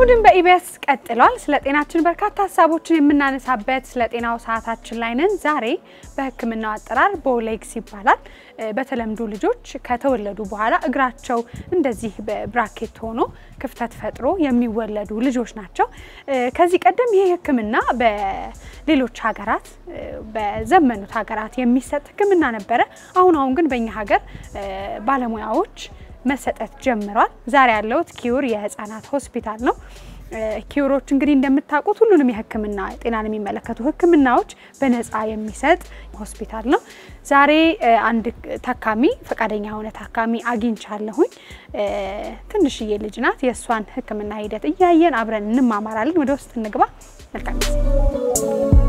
እሁድን በኢቢኤስ ቀጥሏል። ስለ ጤናችን በርካታ ሀሳቦችን የምናነሳበት ስለ ጤናው ሰዓታችን ላይ ነን። ዛሬ በሕክምናው አጠራር ቦሌግስ ይባላል። በተለምዶ ልጆች ከተወለዱ በኋላ እግራቸው እንደዚህ በብራኬት ሆኖ ክፍተት ፈጥሮ የሚወለዱ ልጆች ናቸው። ከዚህ ቀደም ይህ ሕክምና በሌሎች ሀገራት በዘመኑት ሀገራት የሚሰጥ ሕክምና ነበረ። አሁን አሁን ግን በእኛ ሀገር ባለሙያዎች መሰጠት ጀምሯል። ዛሬ ያለሁት ኪዩር የህፃናት ሆስፒታል ነው። ኪዩሮች እንግዲህ እንደምታውቁት ሁሉንም የህክምና ጤናን የሚመለከቱ ህክምናዎች በነፃ የሚሰጥ ሆስፒታል ነው። ዛሬ አንድ ታካሚ ፈቃደኛ የሆነ ታካሚ አግኝቻለሁኝ። ትንሽዬ ልጅ ናት። የእሷን ህክምና ሂደት እያየን አብረን እንማማራለን። ወደ ውስጥ እንግባ። መልካም ጊዜ።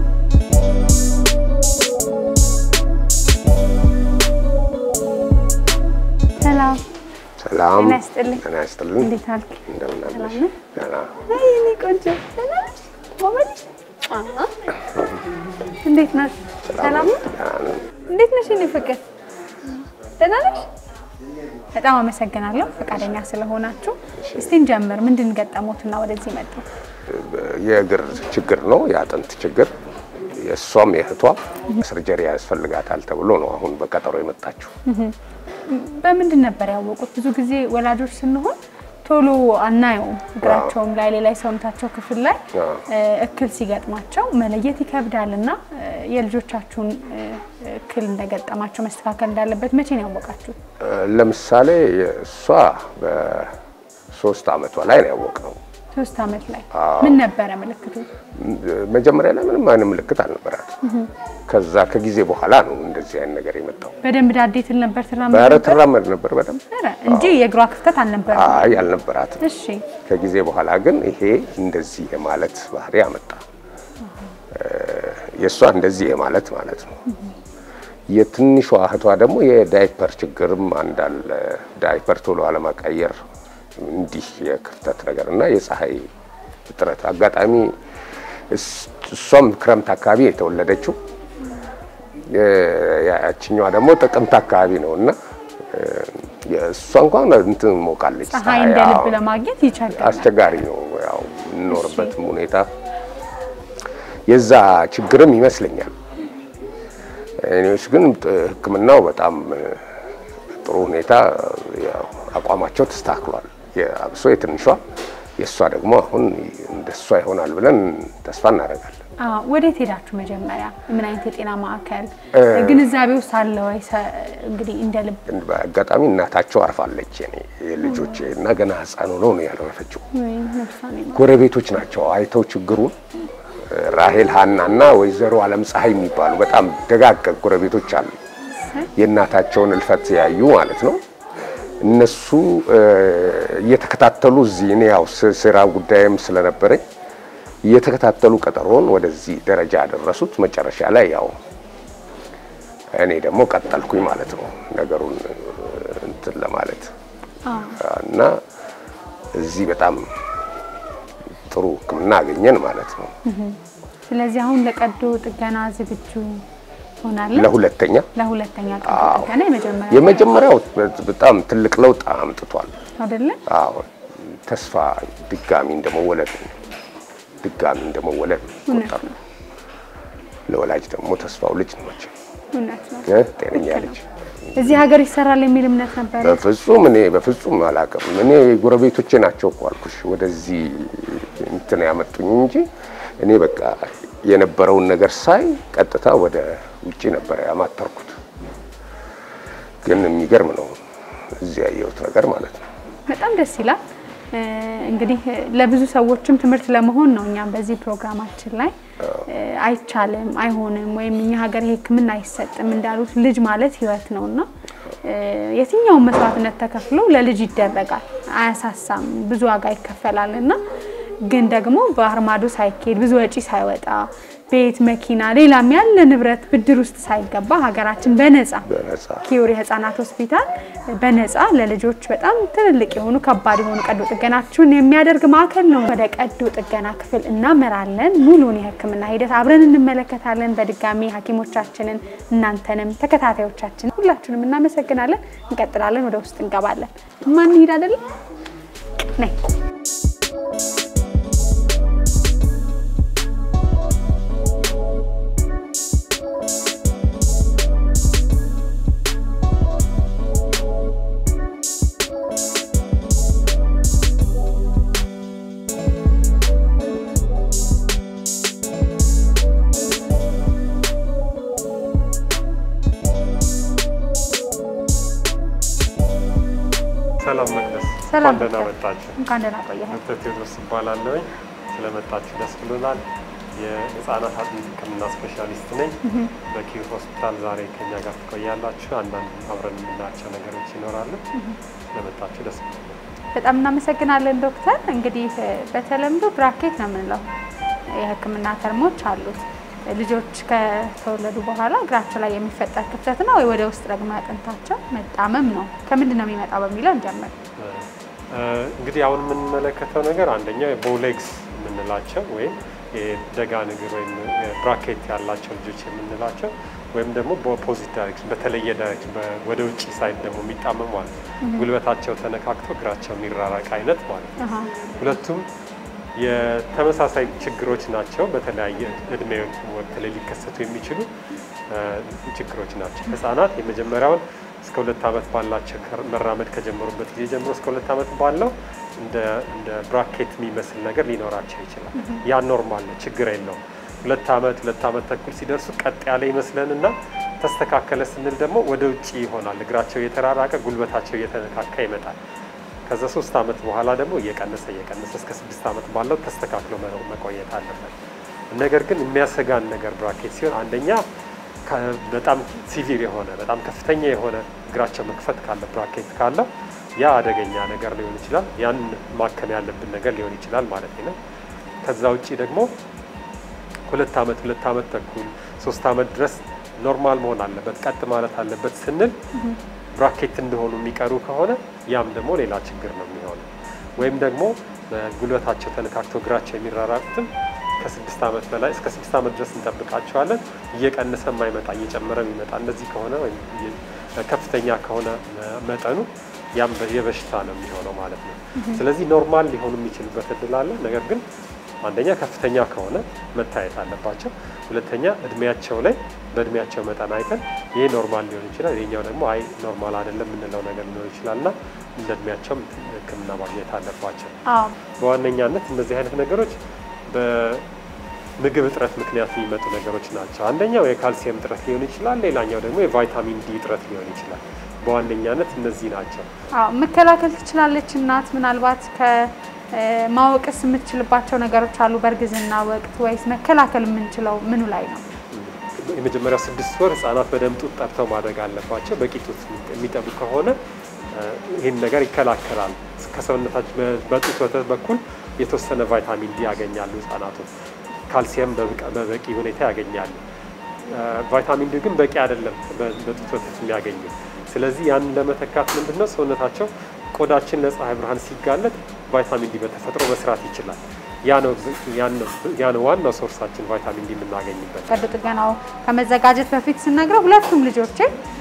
ሰላም ሰላም ጤና ይስጥልኝ። ጤና ይስጥልኝ። እንዴት አልክ? እንደምን አለሽ? ሰላም ነህ? ደህና። አይ እኔ ቆንጆ ደህና ነሽ? ጎበዝ? አዎ። እንዴት ነሽ? ሰላም ነው? ደህና ነኝ። እንዴት ነሽ? እኔ ፍቅር ደህና ነሽ? በጣም አመሰግናለሁ ፈቃደኛ ስለሆናችሁ። እስቲ እንጀምር። ምንድን ገጠሞትና ወደዚህ መጡ? የእግር ችግር ነው፣ የአጥንት ችግር። የእሷም የእህቷም ሰርጀሪ ያስፈልጋታል ተብሎ ነው አሁን በቀጠሮ የመጣችው። በምንድን ነበር ያወቁት? ብዙ ጊዜ ወላጆች ስንሆን ቶሎ አናየውም። እግራቸውም ላይ ሌላ የሰውነታቸው ክፍል ላይ አዎ። እክል ሲገጥማቸው መለየት ይከብዳል እና የልጆቻችሁን እክል እንደገጠማቸው መስተካከል እንዳለበት መቼ ነው ያወቃችሁት? ለምሳሌ እሷ በሶስት አመቷ ላይ ነው ያወቅነው። ሶስት አመት ላይ ምን ነበረ ምልክቱ? መጀመሪያ ላይ ምንም አይነት ምልክት አልነበራት። ከዛ ከጊዜ በኋላ ነው እንደዚህ አይነት ነገር የመጣው። በደንብ ዳዴ ትል ነበር ትራመድ ኧረ ነበር? ትራመድ ነበር በደንብ። ኧረ እንጂ የእግሯ ክፍተት አልነበረም። አይ አልነበራትም። እሺ ከጊዜ በኋላ ግን ይሄ እንደዚህ የማለት ባህሪ አመጣ። የእሷ እንደዚህ የማለት ማለት ነው። የትንሿ እህቷ ደግሞ የዳይፐር ችግርም አንዳለ ዳይፐር ቶሎ አለማቀየር እንዲህ የክፍተት ነገር እና የፀሐይ እጥረት አጋጣሚ እስ- እሷም ክረምት አካባቢ የተወለደችው ያችኛዋ ደግሞ ጥቅምት አካባቢ ነው እና እሷ እንኳን እንትን ሞቃለች። ፀሐይ እንደ አዎ። ልብ ለማግኘት ይቸግራል። አስቸጋሪ ነው። ያው የምንኖርበትም ሁኔታ የዛ ችግርም ይመስለኛል። እኔዎች ግን ጥ- ሕክምናው በጣም እ፣ ጥሩ ሁኔታ ያው አቋማቸው ተስተካክሏል። የአብሶ የትንሿ የእሷ ደግሞ አሁን እንደሷ ይሆናል ብለን ተስፋ እናደርጋለን። አዎ፣ ወዴት ሄዳችሁ መጀመሪያ? ምን አይነት የጤና ማዕከል ግንዛቤ ውስጥ አለ ወይ? ሰ- እንግዲህ እንደ ልብ ግን በአጋጣሚ እናታቸው አርፋለች። የኔ የልጆቼ እና ገና ሕፃን ሆነው ነው ያረፈችው። ወይ ነፍሷን ይማር። ጎረቤቶች ናቸው አይተው ችግሩን ራሄል ሀና እና ወይዘሮ አለም ፀሐይ የሚባሉ በጣም ደጋግ ጎረቤቶች አሉ። የእናታቸውን እልፈት ያዩ ማለት ነው። እነሱ እ፣ እየተከታተሉ እዚህ እኔ ያው ስ- ስራ ጉዳይም ስለነበረኝ እየተከታተሉ ቀጠሮን ወደዚህ ደረጃ ያደረሱት። መጨረሻ ላይ ያው እኔ ደግሞ ቀጠልኩኝ ማለት ነው ነገሩን እ፣ እንትን ለማለት አዎ። እና እዚህ በጣም ጥሩ ሕክምና አገኘን ማለት ነው። ስለዚህ አሁን ለቀዶ ጥገና ዝግጁ ሆናለሁ። ለሁለተኛ ለሁለተኛ ቀዶ ጥገና የመጀመሪያ የመጀመሪያው በጣም ትልቅ ለውጥ አምጥቷል። አይደለ? አዎ ተስፋ ድጋሚ እንደመወለድ ነው። ድጋሚ እንደመወለድ ነው እውነት ቆጠሩ። ለወላጅ ደግሞ ተስፋው ልጅ ነው መቼም እውነት ነው። እ ጤነኛ ልጅ እዚህ ሀገር ይሰራል የሚል እምነት ነበር። በፍጹም እኔ በፍጹም አላውቅም። እኔ ጎረቤቶቼ ናቸው እኮ አልኩሽ ወደዚህ እንትን ያመጡኝ እንጂ እኔ በቃ የነበረውን ነገር ሳይ ቀጥታ ወደ ውጪ ነበረ ያማተርኩት። ግን የሚገርም ነው እዚህ ያየሁት ነገር ማለት ነው። በጣም ደስ ይላል። እ፣ እንግዲህ ለብዙ ሰዎችም ትምህርት ለመሆን ነው። እኛም በዚህ ፕሮግራማችን ላይ እ፣ አይቻልም፣ አይሆንም ወይም እኛ ሀገር ይሄ ሕክምና አይሰጥም እንዳሉት ልጅ ማለት ሕይወት ነው እና እ፣ የትኛውን መስዋዕትነት ተከፍሎ ለልጅ ይደረጋል። አያሳሳም፣ ብዙ ዋጋ ይከፈላል እና ግን ደግሞ ባህር ማዶ ሳይኬድ ብዙ ወጪ ሳይወጣ ቤት፣ መኪና፣ ሌላም ያለ ንብረት ብድር ውስጥ ሳይገባ ሀገራችን በነፃ በነጻ ኪዮር የህፃናት ሆስፒታል በነፃ ለልጆች በጣም ትልልቅ የሆኑ ከባድ የሆኑ ቀዶ ጥገናችሁን የሚያደርግ ማዕከል ነው። ወደ ቀዶ ጥገና ክፍል እናመራለን። ሙሉን የህክምና ሂደት አብረን እንመለከታለን። በድጋሚ ሐኪሞቻችንን እናንተንም ተከታታዮቻችን ሁላችሁንም እናመሰግናለን። እንቀጥላለን። ወደ ውስጥ እንገባለን። ማን ሂድ አይደለም ነይ ሰላም መቅደስ፣ ሰላም እንኳን ደህና ዶክተር። መጣችሁ። እንኳን ደህና ቆየህ። ዶክተር ቴዎድሮስ እባላለሁኝ። ስለመጣችሁ ደስ ብሎናል። የህፃናት አጥንት ሕክምና ስፔሻሊስት ነኝ። በኪር ሆስፒታል ዛሬ ከኛ ጋር ትቆያላችሁ። አንዳንድ አብረን የምናያቸው ነገሮች ይኖራሉ። ስለመጣችሁ ደስ ብሎናል። በጣም እናመሰግናለን ዶክተር። እንግዲህ እ፣ በተለምዶ ብራኬት ነው የምንለው የህክምና ተርሞች አሉት። ልጆች ከተወለዱ በኋላ እግራቸው ላይ የሚፈጠር ክፍተት ነው ወይ ወደ ውስጥ ደግሞ አጥንታቸው መጣመም ነው? ከምንድን ነው የሚመጣው በሚለው እንጀምር። እ፣ እንግዲህ አሁን የምንመለከተው ነገር አንደኛው የቦሌግስ የምንላቸው ወይም የደጋን እግር ወይም ብራኬት ያላቸው ልጆች የምንላቸው ወይም ደግሞ በኦፖዚት ዳይሬክሽን በተለየ ዳይሬክሽን ወደ ውጭ ሳይድ ደግሞ የሚጣመሙ ማለት ነው። ጉልበታቸው ተነካክቶ እግራቸው የሚራራቅ አይነት ማለት ነው። አሃ፣ ሁለቱም የተመሳሳይ ችግሮች ናቸው። በተለያየ እድሜ ወቅት ላይ ሊከሰቱ የሚችሉ እ፣ ችግሮች ናቸው። ህጻናት የመጀመሪያውን እስከ ሁለት ዓመት ባላቸው ከ- መራመድ ከጀመሩበት ጊዜ ጀምሮ እስከ ሁለት ዓመት ባለው እንደ እንደ ብራኬት የሚመስል ነገር ሊኖራቸው ይችላል። ያ ኖርማል ነው፣ ችግር የለውም። ሁለት ዓመት ሁለት ዓመት ተኩል ሲደርሱ ቀጥ ያለ ይመስለንና ተስተካከለ ስንል ደግሞ ወደ ውጭ ይሆናል። እግራቸው እየተራራቀ ጉልበታቸው እየተነካካ ይመጣል። ከዛ ሶስት ዓመት በኋላ ደግሞ እየቀነሰ እየቀነሰ እስከ ስድስት ዓመት ባለው ተስተካክሎ መኖር መቆየት አለበት። ነገር ግን የሚያሰጋን ነገር ብራኬት ሲሆን አንደኛ ከ- በጣም ሲቪር የሆነ በጣም ከፍተኛ የሆነ እግራቸው መክፈት ካለ ብራኬት ካለው ያ አደገኛ ነገር ሊሆን ይችላል። ያን ማከም ያለብን ነገር ሊሆን ይችላል ማለት ነው። ከዛ ውጭ ደግሞ ሁለት ዓመት ሁለት ዓመት ተኩል ሶስት ዓመት ድረስ ኖርማል መሆን አለበት ቀጥ ማለት አለበት ስንል ብራኬት እንደሆኑ የሚቀሩ ከሆነ ያም ደግሞ ሌላ ችግር ነው የሚሆነው። ወይም ደግሞ በጉልበታቸው ተነካክቶ እግራቸው የሚራራቁትም ከስድስት ዓመት በላይ እስከ ስድስት ዓመት ድረስ እንጠብቃቸዋለን። እየቀነሰ የማይመጣ እየጨመረ የሚመጣ እንደዚህ ከሆነ ወይም እየ- ከፍተኛ ከሆነ መጠኑ ያም በ- የበሽታ ነው የሚሆነው ማለት ነው። ስለዚህ ኖርማል ሊሆኑ የሚችሉበት እድል አለ። ነገር ግን አንደኛ ከፍተኛ ከሆነ መታየት አለባቸው። ሁለተኛ እድሜያቸው ላይ በእድሜያቸው መጠን አይተን ይሄ ኖርማል ሊሆን ይችላል፣ ይሄኛው ደግሞ አይ ኖርማል አይደለም የምንለው ነገር ሊሆን ይችላል እና እንደ እድሜያቸውም ሕክምና ማግኘት አለባቸው። አዎ በዋነኛነት እነዚህ አይነት ነገሮች በምግብ እጥረት ምክንያት የሚመጡ ነገሮች ናቸው። አንደኛው የካልሲየም እጥረት ሊሆን ይችላል፣ ሌላኛው ደግሞ የቫይታሚን ዲ እጥረት ሊሆን ይችላል። በዋነኛነት እነዚህ ናቸው። አዎ መከላከል ትችላለች እናት። ምናልባት ከማወቅስ የምትችልባቸው ነገሮች አሉ በእርግዝና ወቅት ወይስ መከላከል የምንችለው ምኑ ላይ ነው? የመጀመሪያው ስድስት ወር ህጻናት በደንብ ጡት ጠብተው ማድረግ አለባቸው። በቂ ጡት የሚጠቡ ከሆነ እ፣ ይህን ነገር ይከላከላል። ከሰውነታቸው በ- በጡት ወተት በኩል የተወሰነ ቫይታሚን ዲ ያገኛሉ ህጻናቱ። ካልሲየም በብቃ- በበቂ ሁኔታ ያገኛሉ። እ፣ ቫይታሚን ዲ ግን በቂ አይደለም በ- በጡት ወተት የሚያገኙ። ስለዚህ ያንን ለመተካት ምንድነው ሰውነታቸው ቆዳችን ለፀሐይ ብርሃን ሲጋለጥ ቫይታሚን ዲ በተፈጥሮ መስራት ይችላል። ያ ነው ያን ነው ያ ነው ዋናው ሶርሳችን ቫይታሚን ዲ የምናገኝበት። ቀዶ ጥገናው ከመዘጋጀት በፊት ስነግረው ሁለቱም ልጆቼ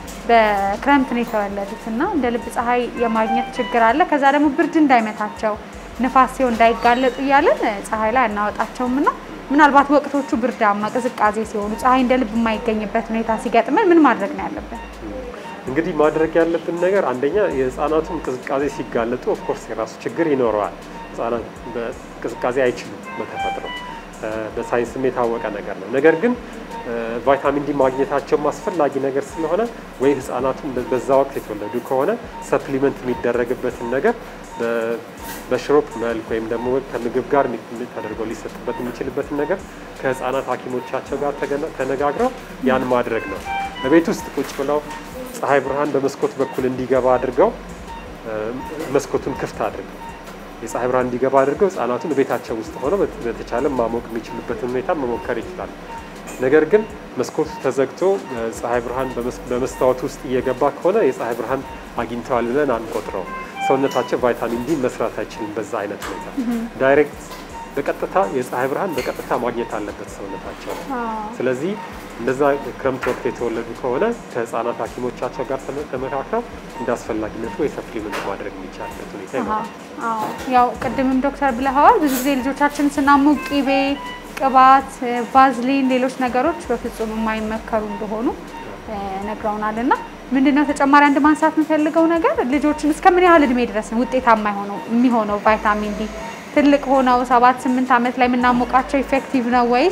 በክረምት ነው የተወለዱት እና እንደ ልብ ፀሐይ የማግኘት ችግር አለ። ከዛ ደግሞ ብርድ እንዳይመታቸው ንፋስ ሲሆን እንዳይጋለጡ እያለን ፀሐይ ላይ አናወጣቸውም እና ምናልባት ወቅቶቹ ብርዳማ ቅዝቃዜ ሲሆኑ ፀሐይ እንደ ልብ የማይገኝበት ሁኔታ ሲገጥመን ምን ማድረግ ነው ያለብን? እንግዲህ ማድረግ ያለብን ነገር አንደኛ የህፃናቱን ቅዝቃዜ ሲጋለጡ ኦፍኮርስ የራሱ ችግር ይኖረዋል። ህጻናት በቅዝቃዜ አይችሉም በተፈጥሮ እ፣ በሳይንስም የታወቀ ነገር ነው። ነገር ግን እ፣ ቫይታሚን ዲ ማግኘታቸው አስፈላጊ ነገር ስለሆነ ወይ ህጻናቱን በ- በዛ ወቅት የተወለዱ ከሆነ ሰፕሊመንት የሚደረግበትን ነገር በ- በሽሮፕ መልክ ወይም ደግሞ ከምግብ ጋር የሚ- ተደርጎ ሊሰጥበት የሚችልበትን ነገር ከህፃናት ሐኪሞቻቸው ጋር ተገና- ተነጋግረው ያን ማድረግ ነው። በቤት ውስጥ ቁጭ ብለው ፀሐይ ብርሃን በመስኮት በኩል እንዲገባ አድርገው እ፣ መስኮቱን ክፍት አድርገው የፀሐይ ብርሃን እንዲገባ አድርገው ህጻናቱን ቤታቸው ውስጥ ሆነው በት- በተቻለ ማሞቅ የሚችሉበትን ሁኔታ መሞከር ይችላል። ነገር ግን መስኮቱ ተዘግቶ እ፣ ፀሐይ ብርሃን በመስ- በመስታወት ውስጥ እየገባ ከሆነ የፀሐይ ብርሃን አግኝተዋል ብለን አንቆጥረው። ሰውነታቸው ቫይታሚን ዲ መስራት አይችልም። በዛ አይነት ሁኔታ ዳይሬክት በቀጥታ የፀሐይ ብርሃን በቀጥታ ማግኘት አለበት ሰውነታቸው ነው። ስለዚህ እንደዛ ክረምት ወቅት የተወለዱ ከሆነ ከህፃናት ሐኪሞቻቸው ጋር ተመ- ተመካክረው እንደ አስፈላጊነቱ ወይ ሰፕሊመንት ማድረግ የሚቻልበት ሁኔታ ይኖራል። አዎ ያው ቅድምም ዶክተር ብለኸዋል። ብዙ ጊዜ ልጆቻችን ስናሙቅ ቂቤ፣ ቅባት፣ ቫዝሊን፣ ሌሎች ነገሮች በፍጹም የማይመከሩ እንደሆኑ እ፣ ነግረውናል። እና ምንድነው ተጨማሪ አንድ ማንሳት የምፈልገው ነገር ልጆችን እስከ ምን ያህል እድሜ ድረስ ነው ውጤታማ የሆነው የሚሆነው ቫይታሚን ዲ ትልቅ ሆነው ሰባት ስምንት ዓመት ላይ የምናሞቃቸው ኢፌክቲቭ ነው ወይስ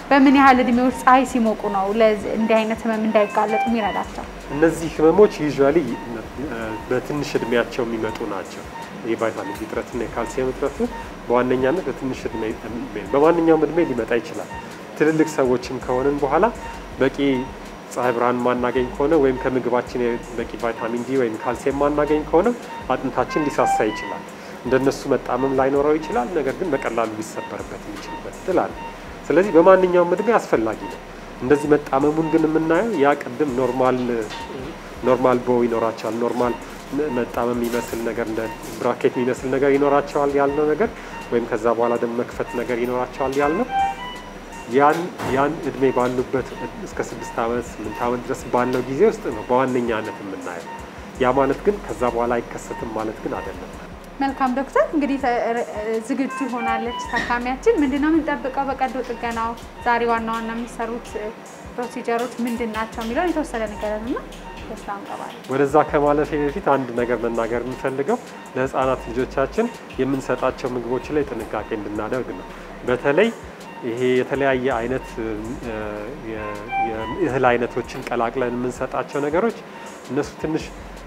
በምን ያህል እድሜ ውስጥ ፀሐይ ሲሞቁ ነው ለዚህ እንዲህ አይነት ህመም እንዳይጋለጡ የሚረዳቸው? እነዚህ ህመሞች ዩዥዋሊ በትንሽ እድሜያቸው የሚመጡ ናቸው። የቫይታሚን ዲ እጥረትና የካልሲየም እጥረቱ በዋነኛነት በትንሽ እድሜ በማንኛውም እድሜ ሊመጣ ይችላል። ትልልቅ ሰዎችም ከሆንን በኋላ በቂ ፀሐይ ብርሃን ማናገኝ ከሆነ ወይም ከምግባችን በቂ ቫይታሚን ዲ ወይም ካልሲየም ማናገኝ ከሆነ አጥንታችን ሊሳሳ ይችላል። እንደነሱ መጣመም ላይኖረው ይችላል። ነገር ግን በቀላሉ ሊሰበርበት የሚችልበት እድል አለ። ስለዚህ በማንኛውም እድሜ አስፈላጊ ነው። እንደዚህ መጣመሙን ግን የምናየው ያ ቅድም ኖርማል ኖርማል ቦ ይኖራቸዋል። ኖርማል መጣመም የሚመስል ነገር እንደ ብራኬት የሚመስል ነገር ይኖራቸዋል ያልነው ነገር ወይም ከዛ በኋላ ደግሞ መክፈት ነገር ይኖራቸዋል ያልነው ያን ያን እድሜ ባሉበት እስከ ስድስት ዓመት ስምንት ዓመት ድረስ ባለው ጊዜ ውስጥ ነው በዋነኛነት የምናየው። ያ ማለት ግን ከዛ በኋላ አይከሰትም ማለት ግን አይደለም። መልካም ዶክተር፣ እንግዲህ ዝግጁ ሆናለች ታካሚያችን። ምንድነው የምንጠብቀው በቀዶ ጥገናው? ዛሬ ዋና ዋና የሚሰሩት ፕሮሲጀሮች ምንድን ናቸው የሚለውን የተወሰነ ነገር ና ደስታ እንቀባለን። ወደዛ ከማለፌ በፊት አንድ ነገር መናገር የምንፈልገው ለህፃናት ልጆቻችን የምንሰጣቸው ምግቦች ላይ ጥንቃቄ እንድናደርግ ነው። በተለይ ይሄ የተለያየ አይነት የእህል አይነቶችን ቀላቅለን የምንሰጣቸው ነገሮች እነሱ ትንሽ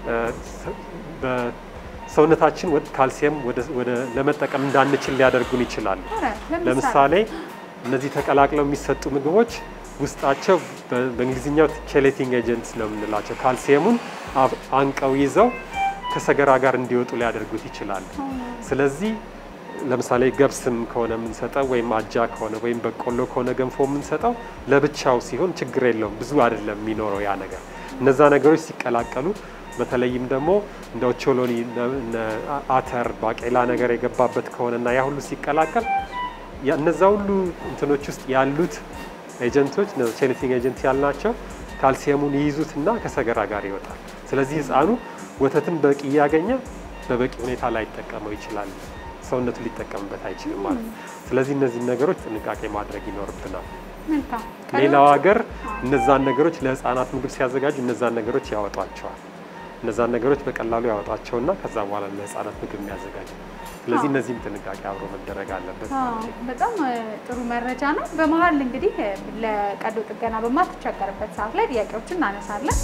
ሰውነታችን ካልሲየም ወደ ለመጠቀም እንዳንችል ሊያደርጉን ይችላሉ። ለምሳሌ እነዚህ ተቀላቅለው የሚሰጡ ምግቦች ውስጣቸው በእንግሊዝኛው ቼሌቲንግ ኤጀንትስ ነው የምንላቸው ካልሲየሙን አንቀው ይዘው ከሰገራ ጋር እንዲወጡ ሊያደርጉት ይችላሉ። ስለዚህ ለምሳሌ ገብስም ከሆነ የምንሰጠው ወይም አጃ ከሆነ ወይም በቆሎ ከሆነ ገንፎ የምንሰጠው ለብቻው ሲሆን ችግር የለውም፣ ብዙ አይደለም የሚኖረው ያ ነገር። እነዛ ነገሮች ሲቀላቀሉ በተለይም ደግሞ እንደ ኦቾሎኒ፣ አተር፣ ባቄላ ነገር የገባበት ከሆነ እና ያ ሁሉ ሲቀላቀል እነዛ ሁሉ እንትኖች ውስጥ ያሉት ኤጀንቶች ቼሌቲንግ ኤጀንት ያልናቸው ካልሲየሙን ይይዙትና ከሰገራ ጋር ይወጣል። ስለዚህ ህፃኑ ወተትን በቂ እያገኘ በበቂ ሁኔታ ላይጠቀመው ይችላል። ሰውነቱ ሊጠቀምበት አይችልም ማለት ነው። ስለዚህ እነዚህን ነገሮች ጥንቃቄ ማድረግ ይኖርብናል። ሌላው ሀገር እነዛን ነገሮች ለህፃናት ምግብ ሲያዘጋጁ እነዛን ነገሮች ያወጧቸዋል። እነዛን ነገሮች በቀላሉ ያወጣቸውና ከዛ በኋላ ለህፃናት ምግብ የሚያዘጋጁ ስለዚህ እነዚህም ጥንቃቄ አብሮ መደረግ አለበት። በጣም ጥሩ መረጃ ነው። በመሀል እንግዲህ ለቀዶ ጥገና በማትቸገርበት ሰዓት ላይ ጥያቄዎችን እናነሳለን።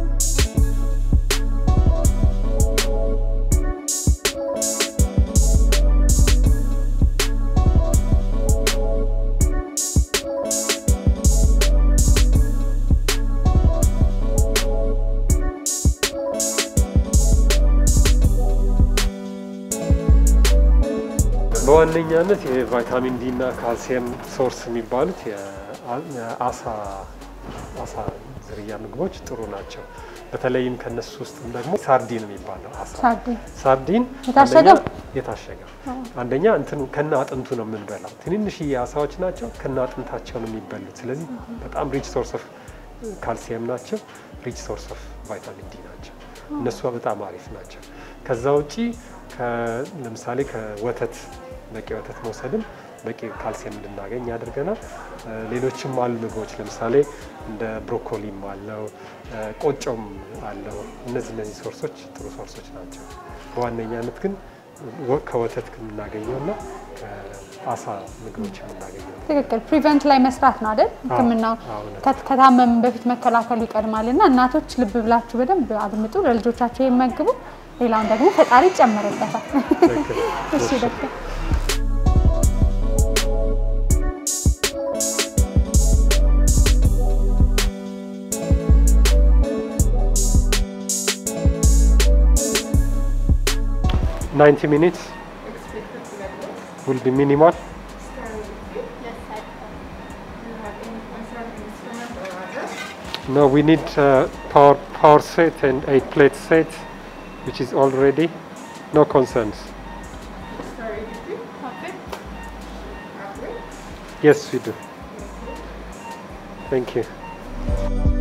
በዋነኛነት የቫይታሚን ዲ እና ካልሲየም ሶርስ የሚባሉት የአሳ አሳ ዝርያ ምግቦች ጥሩ ናቸው። በተለይም ከነሱ ውስጥ ደግሞ ሳርዲን የሚባለው አሳ ሳርዲን የታሸገው የታሸገው አንደኛ እንትኑ ከነ አጥንቱ ነው የምንበላው። ትንንሽዬ አሳዎች ናቸው፣ ከነ አጥንታቸው ነው የሚበሉት። ስለዚህ በጣም ሪች ሶርስ ኦፍ ካልሲየም ናቸው፣ ሪች ሶርስ ኦፍ ቫይታሚን ዲ ናቸው። እነሱ በጣም አሪፍ ናቸው። ከዛ ውጪ ለምሳሌ ከወተት በቂ ወተት መውሰድም በቂ ካልሲየም እንድናገኝ ያደርገናል። ሌሎችም አሉ ምግቦች ለምሳሌ እንደ ብሮኮሊም አለው ቆጮም አለው። እነዚህ እነዚህ ሶርሶች ጥሩ ሶርሶች ናቸው። በዋነኛነት ግን ከወተት ከምናገኘውና ከአሳ ምግቦች የምናገኘው ትክክል። ፕሪቨንት ላይ መስራት ነው አይደል? ሕክምናው ከታመም በፊት መከላከሉ ይቀድማል እና እናቶች ልብ ብላችሁ በደንብ አድምጡ፣ ለልጆቻቸው የመግቡ ሌላውን ደግሞ ፈጣሪ ይጨመርበታል። እሺ ዶክተር ናይንቲ ሚኒትስ will be minimal. No, we need uh, power power set and eight plate set, which is all ready. No concerns. Yes, we do. Thank you.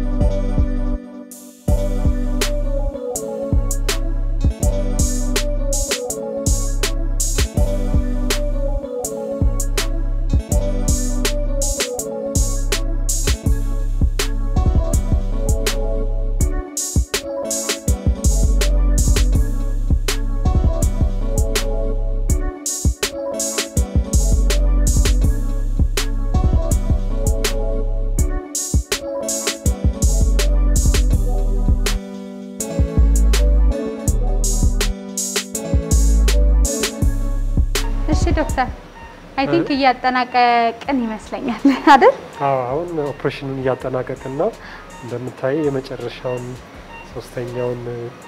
ዶክተር አይ ቲንክ እያጠናቀቅን ይመስለኛል አይደል? አዎ አሁን ኦፕሬሽኑን እያጠናቀቅን ነው። እንደምታይ የመጨረሻውን ሶስተኛውን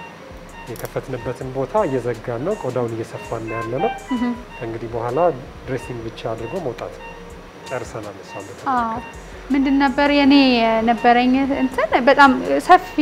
የከፈትንበትን ቦታ እየዘጋን ነው። ቆዳውን እየሰፋን ነው ያለ ነው። ከእንግዲህ በኋላ ድሬሲንግ ብቻ አድርጎ መውጣት ጨርሰናል። እሷን አዎ ምንድን ነበር የኔ የነበረኝ እንትን በጣም ሰፊ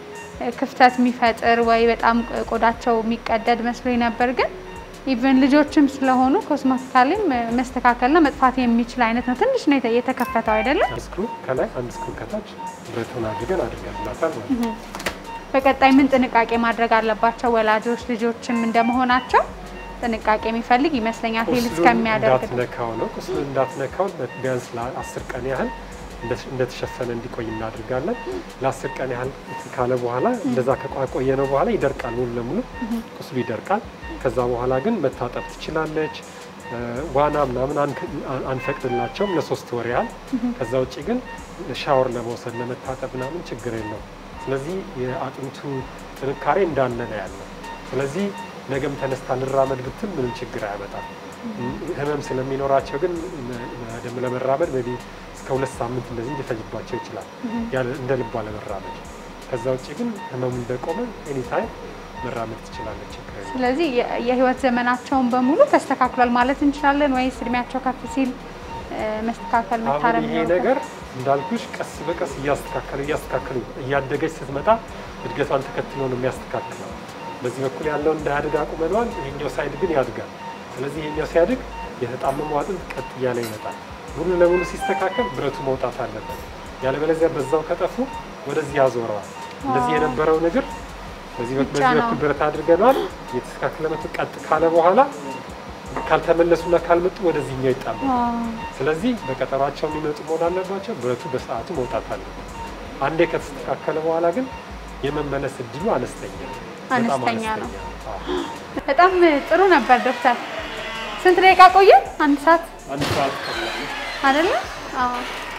ክፍተት የሚፈጥር ወይ በጣም ቆዳቸው የሚቀደድ መስሎኝ ነበር ግን ኢቨን ልጆችም ስለሆኑ ኮስሞቲካሊም መስተካከልና መጥፋት የሚችል አይነት ነው። ትንሽ ነው የተ- የተከፈተው አይደለም። ስክሩ ከላይ አንድ ስክሩ ከታች ብረቱን አድርገን አድርገንላታል ማለት ነው። በቀጣይ ምን ጥንቃቄ ማድረግ አለባቸው ወላጆች ልጆችም እንደመሆናቸው ጥንቃቄ የሚፈልግ ይመስለኛል ሂል ቁስሉን እስከሚያደርግ ድረስ። እንዳትነካው ነው። ቁስሉን እንዳትነካው ቢያንስ ለአስር ቀን ያህል እንደ- እንደተሸፈነ እንዲቆይ እናድርጋለን። ለአስር ቀን ያህል እንትን ካለ በኋላ እንደዛ ከቆየ ነው በኋላ ይደርቃል፣ ሙሉ ለሙሉ ቁስሉ ይደርቃል። ከዛ በኋላ ግን መታጠብ ትችላለች። እ፣ ዋና ምናምን አንክ- አን- አንፈቅድላቸውም ለሶስት ወር ያህል። ከዛ ውጭ ግን ሻወር ለመውሰድ ለመታጠብ ምናምን ችግር የለውም። ስለዚህ የአጥንቱ ጥንካሬ እንዳለ ነው ያለው። ስለዚህ ነገም ተነስታ ልራመድ ብትል ምንም ችግር አያመጣም። ህመም ስለሚኖራቸው ግን ደም ለመራመድ ሜይ ቢ እስከ ሁለት ሳምንት እንደዚህ ሊፈጅባቸው ይችላል ያለ እንደ ልቧ ለመራመድ። ከዛ ውጭ ግን ህመሙ እንደቆመ ኤኒታይም መራመድ ትችላለች፣ ችግር የለውም። ስለዚህ የ- የህይወት ዘመናቸውን በሙሉ ተስተካክሏል ማለት እንችላለን ወይስ እድሜያቸው ከፍ ሲል እ፣ መስተካከል አሁን መታረም ይሄ ይኖርበታል? ነገር እንዳልኩሽ ቀስ በቀስ እያስተካከለ እያስተካከለ እያደገች ስትመጣ እድገቷን ተከትሎ ነው የሚያስተካክለው። በዚህ በኩል ያለው እንዳያድግ አቁመነዋል። ይሄኛው ሳይድ ግን ያድጋል። ስለዚህ ይሄኛው ሲያድግ የተጣመመው አጥንት ቀጥ እያለ ይመጣል። ሙሉ ለሙሉ ሲስተካከል ብረቱ መውጣት አለበት። ያለበለዚያ በዛው ከጠፉ ወደዚህ ያዞረዋል። እንደዚህ የነበረው ነገር በዚህ በኩል ብቻ በዚህ ነው። በኩል ብረት አድርገነዋል። እየተስተካከለ መቶ ቀጥ ካለ በኋላ ካልተመለሱና ካልመጡ ወደዚህኛው ይጣላል። አዎ። ስለዚህ በቀጠሯቸው የሚመጡ መሆን አለባቸው። ብረቱ በሰዓቱ መውጣት አለበት። አንዴ ከተስተካከለ በኋላ ግን የመመለስ እድሉ አነስተኛ ነው። በጣም አነስተኛ ነው። አዎ። በጣም ጥሩ ነበር ዶክተር። ስንት ደቂቃ ቆየን? አንድ ሰዓት አንድ ሰዓት ቀላል ነው። አይደለ? አዎ።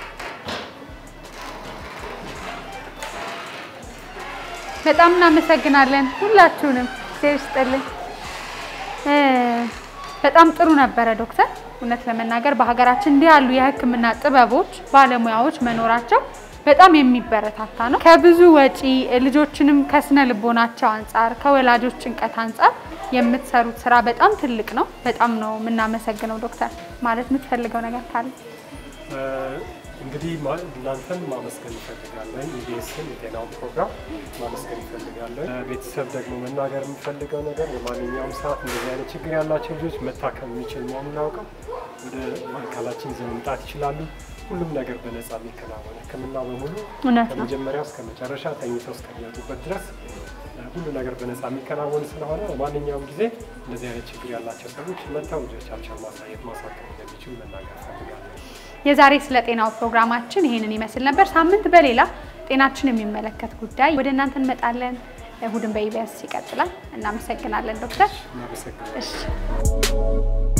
በጣም እናመሰግናለን ሁላችሁንም። እግዚአብሔር ይስጥልን። እ፣ በጣም ጥሩ ነበረ ዶክተር። እውነት ለመናገር በሀገራችን እንዲህ ያሉ የሕክምና ጥበቦች ባለሙያዎች መኖራቸው በጣም የሚበረታታ ነው። ከብዙ ወጪ ልጆችንም ከስነ ልቦናቸው አንጻር ከወላጆች ጭንቀት አንጻር የምትሰሩት ስራ በጣም ትልቅ ነው። በጣም ነው የምናመሰግነው ዶክተር። ማለት የምትፈልገው ነገር ካለ እ፣ እንግዲህ ማ- እናንተን ማመስገን ይፈልጋለን። ኢቢኤስን የጤናውን ፕሮግራም ማመስገን ይፈልጋለን። ቤተሰብ ደግሞ መናገር የምፈልገው ነገር በማንኛውም ሰዓት እንደዚህ አይነት ችግር ያላቸው ልጆች መታከም የሚችል መሆኑን አውቀው ወደ ማዕከላችን ይዘው መምጣት ይችላሉ። ሁሉም ነገር በነፃ የሚከናወን ሕክምና በሙሉ እውነት ነው። ከመጀመሪያው እስከ መጨረሻ ተኝተው እስከሚወጡበት ድረስ እ፣ ሁሉ ነገር በነፃ የሚከናወን ስለሆነ በማንኛውም ጊዜ እንደዚህ አይነት ችግር ያላቸው ሰዎች መጥተው ልጆቻቸውን ማሳየት ማሳከም እንደሚችሉ መናገር እፈልጋለሁ። የዛሬ ስለ ጤናው ፕሮግራማችን ይሄንን ይመስል ነበር። ሳምንት በሌላ ጤናችን የሚመለከት ጉዳይ ወደ እናንተ እንመጣለን። እሁድን በኢቢኤስ ይቀጥላል። እናመሰግናለን ዶክተር። እናመሰግናለን። እሺ